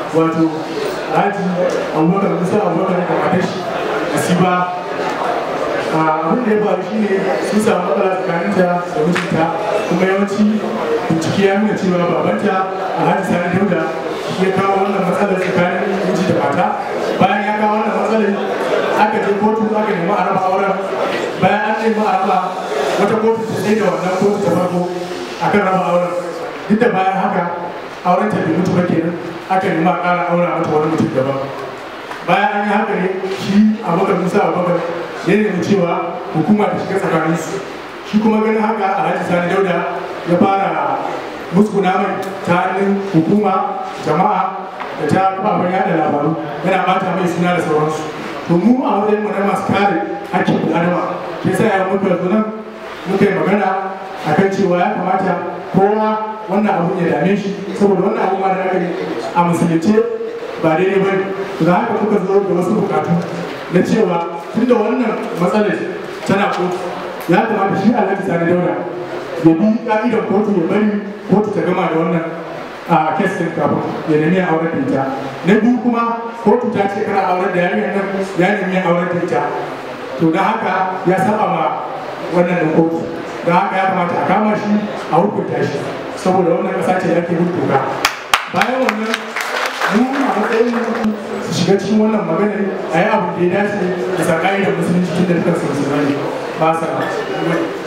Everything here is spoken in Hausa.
wato alhaji abubakar musa abubakar da matar shi asiba abin da ya faru shi ne sun samu matsala tsakaninta da mijinta kuma yawanci bincike ya nuna cewa babanta alhaji sani dauda shi ya kawo wannan matsalar tsakanin miji da mata bayan ya kawo wannan matsalar aka je kotu aka nemi a raba auren bayan an nemi a raba wata kotu ta tsaye da wannan kotu ta farko akan raba auren duk da bayan haka auren ta bai mutu ba kenan aka nemi a ƙara aura mata wani mutum daban bayan an yi haka ne shi abubakar musa abubakar ya nemi cewa hukuma ta shiga tsakaninsu shi kuma ganin haka alhaji sani dauda ya fara muskuna mai ta hannun hukuma jama'a da ta kafafen yada labaru yana bata mai suna da sauransu to mu a wajen mu na masu kare hakkin bil'adama ke sa ya muka zo nan muka yi magana akan cewa ya kamata kowa wannan abun ya dame shi saboda wannan abu ma da aka yi a musulunce ba daidai ba ne da haka muka zo da wasu bukatu na cewa tunda wannan matsalar tana kotu ya kamata shi alhaji sani daura ya bi ka'idar kotu ya bari kotu ta gama da wannan a kesin kafin ya nemi auren da ita na biyu kuma kotu ta ce kana auren da yarinyar nan ya nemi auren da ita to da haka ya saba ma wannan da kotu da haka ya kamata a kama shi a hukunta shi saboda wannan kasa ce da ake hukunta bayan wannan mu a matsayin su shiga cikin wannan maganar a yi abu da ya dace da sakari da musulunci tun da dukkan su musulmai ba sa